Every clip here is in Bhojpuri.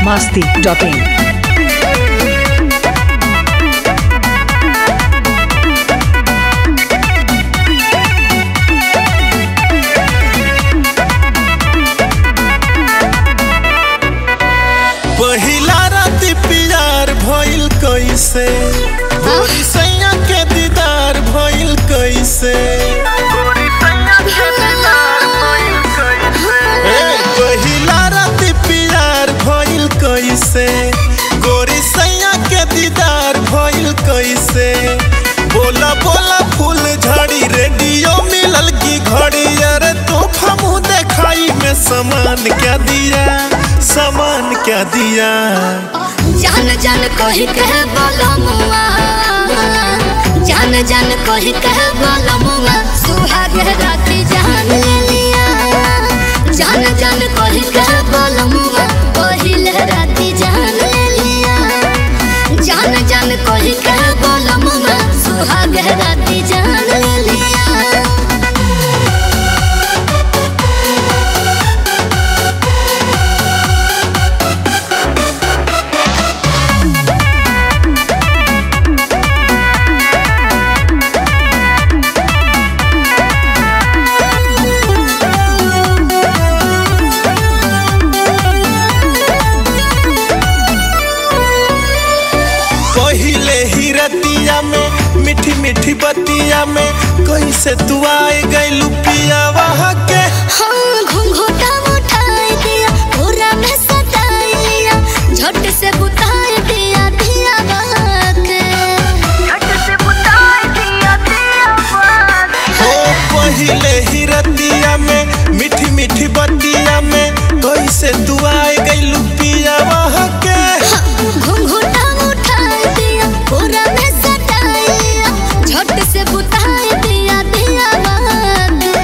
masti.in. पहिला राती प्यार भइल कैसे गोरी सैया के दीदार भइल कैसे ए, पहिला राती प्यार भइल कैसे गोरी सैया के दीदार भइल कैसे बोला बोला फूल झड़ी रेडियो मिलल की घड़ी अरे तोहफा मुँह देखाई में सामान क्या दिया सामान क्या दिया जान जान कही कह बोलमुआ जान जान कही कह बोलमुआ सुहाग राती जान ले लिया जान जान कही कह बोलमुआ पहिल राती जान ले लिया जान जान कही कह बोलमुआ सुहाग राती जान ले लिया पहिले ही रतिया में मीठी मीठी बतिया में कैसे तू आए गई पिया वहाँ के हाँ घूंघटा उठाई दिया पूरा में सताई लिया झट से बुताई दिया दिया बाके झट से बुताई दिया दिया हो पहिले ही रतिया में मीठी मीठी बतिया में कैसे तू आए गई पिया वहाँ के घूंघटा उठाई दिया पूरा में सताई लिया झट से बुताई दिया दिया बाके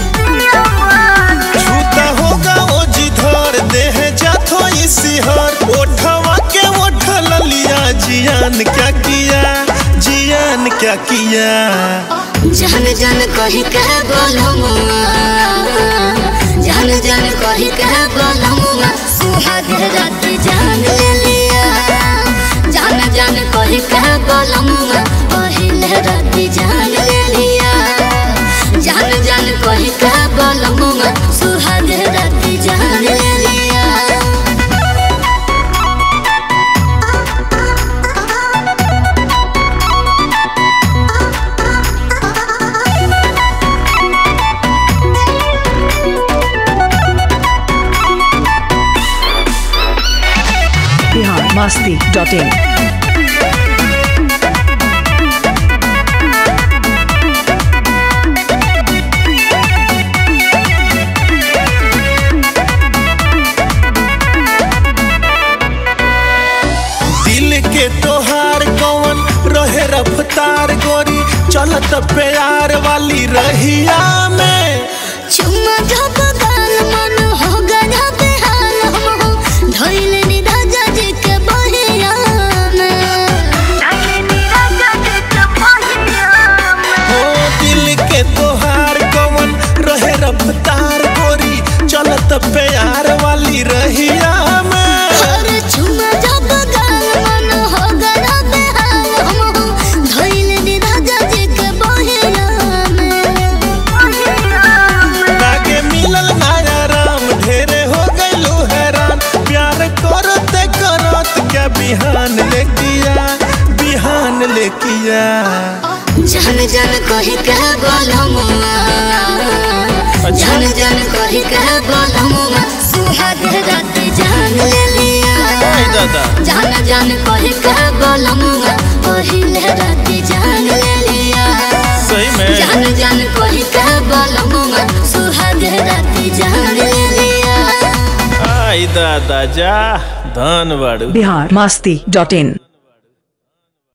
छूता होगा वो जिधर देह जाथो इसी हर ओठवा के ओठ लिया जियान क्या किया जियान क्या किया जान जान कही कह बोलमुआ जान जान कही कह बोलमुआ सुहाग रात जान ले लिया जान जान कही कह बोलमुआ पहिल रात जान ले लिया जान जान कही कह बोलमुआ सुहाग रात जान ले लिया Bihar masti.in. दिल के तोहार कौन रहे रफ्तार गोरी चलत प्यार वाली रहिया में चुम्मा जब गाल मन हो गया बेहाल हम हो धइल नी राजा जी के बहिया में हो दिल के तोहार कौन रहे रफ्तार गोरी चलत प्यार वाली रहिया में हर चुम्मा जब गाल मन हो गया बेहाल हम हो धइल नी राजा जी के बहिया में लागे मिलल नया राम ढेरे हो गइलू हैरान प्यार करते करत क्या बिहान ले किया बिहान ले किया जान जान कही कह बोलमुआ जान जान कही कह बोलमुआ सुहाग रात जान ले लिया आई दादा जान जान कही कह बोलमुआ पहिल रात जान ले लिया सही में जान जान कही कह बोलमुआ सुहाग रात जान ले लिया आई दादा जा धन बाड़ू Bihar masti.in.